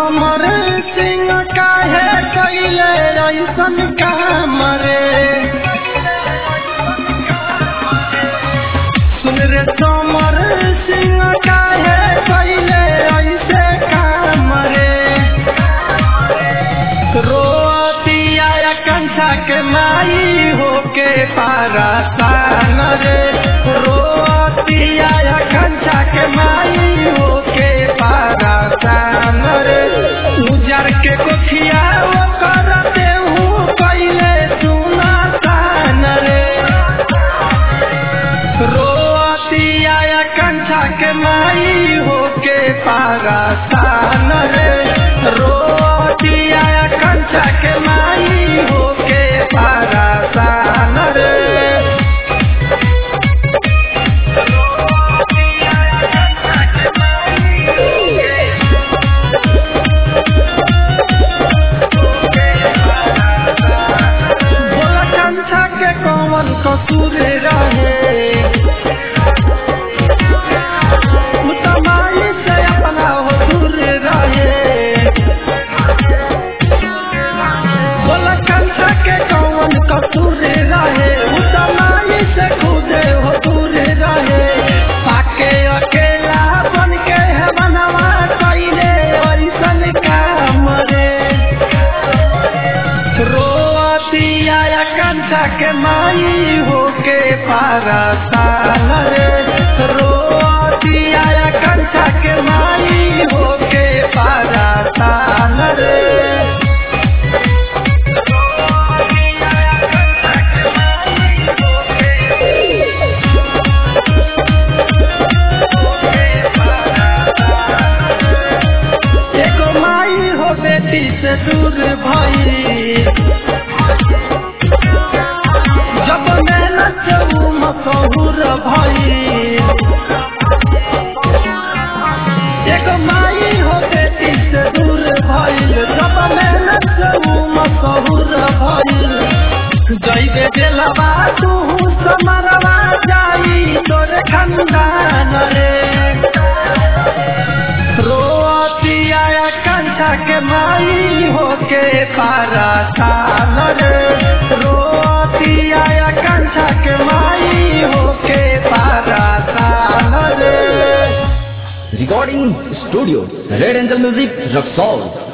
समर सिंह काहे कैले ऐसन काम रे सुन रे समर सिंह काहे कैले ऐसे काम रे रोतिया कंठा के माई होके पारा सान रे रोतिया कंठा के माई होके पारा सान रे उजर के कोठिया वो करते हूँ कैले सुना सान रे रोतिया कंठा के माई होके पारा सान रे रोतिया कंठा के माई होके पारा सान रे बोला कंठा के कौन कसूर रहे मुतमाई से अपना हो दूर रहे बोला कंठा के कौन कसूर रहे मुतमाई से खुदे हो दूर रहे पाके अकेला बन के है बनवा कैले ऐसन काम रे रोतिया कंठा के माई होके पारा साल रे रोतिया कंठा के माई होके पारा साल रे एगो माई हो बेटी से दूर भई जब मेहनत से ऊ मशहूर भई एगो माई हो बेटी से दूर भइल जब मेहनत से ऊ मशहूर भइल जइबे दिलवा तू समरवा जाई तोरे खंदान रे रोतिया कंठा के माई होके पारा साल रे रोतिया कंठा के माई होके पारा साल रे Recording Studio Red Angel Music Rock